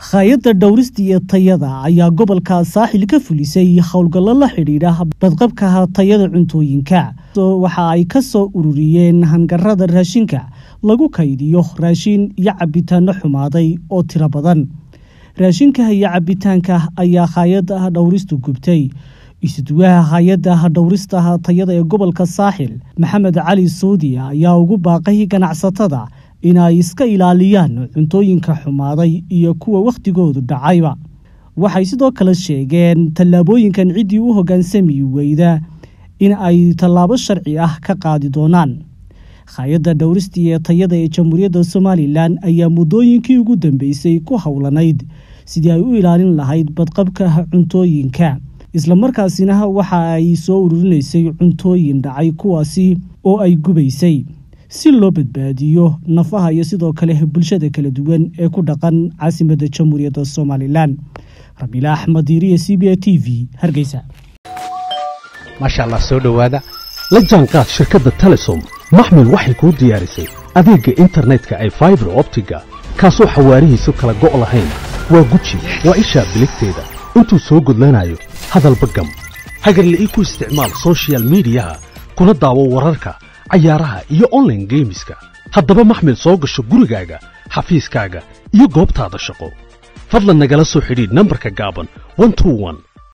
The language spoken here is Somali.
hay-adda dhowrista iyo tayada ayaa gobolka saaxil ka fulisay howlgallo la xidhiidha badqabka tayada cuntooyinka waxa ay ka soo ururiyeen hangarada raashinka lagu kaydiyo raashin iyo cabitaano xumaaday oo tiro badan raashinka iyo cabitaanka ayaa hay-adda dhowristu gubtay isuduwaha hay-adda dhowrista tayada ee gobolka saaxil maxamed cali suudi ayaa ugu baaqay ganacsatada inay iska ilaaliyaan cuntooyinka xumaaday iyo kuwa wakhtigoodu dhacayba waxay sidoo kale sheegeen tallaabooyinkan ciddii u hoggaansami weyda in ay tallaabo sharci ah ka qaadi doonaan hay-adda dhowristii ee tayada ee jamhuuriyadda somalilan ayaa muddooyinkii ugu dambeysay ku howlanayd sidii ay u ilaalin lahayd badqabka cuntooyinka islamarkaasina waxa ay soo ururinaysay cuntooyin dhacay kuwaasi oo ay gubaysay si loo badbaadiyo nafaha iyo sidoo kale bulshada kala duwan ee ku dhaqan caasimadda jamhuuriyadda somalilan rabiila axmed iriya c b a t v hargeysa maasha allah soo dhowaada la jaanqaad shirkadda telesom maxmil waxay kuu diyaarisay adeegga internetka ay faibar optiga kaasoo xawaarihiisu kala go' lahayn waa guji waa ishaa biligteeda intuu soo gudlanayo hadalba gam hagarla ii ku isticmaal sochial midiyaha kuna daawo wararka cayaaraha iyo onlaine geemiska haddaba maxmil soo gasho gurigaaga xafiiskaaga iyo goobtaada shaqo fadlan nagala soo xidhiidh nambarka gaaban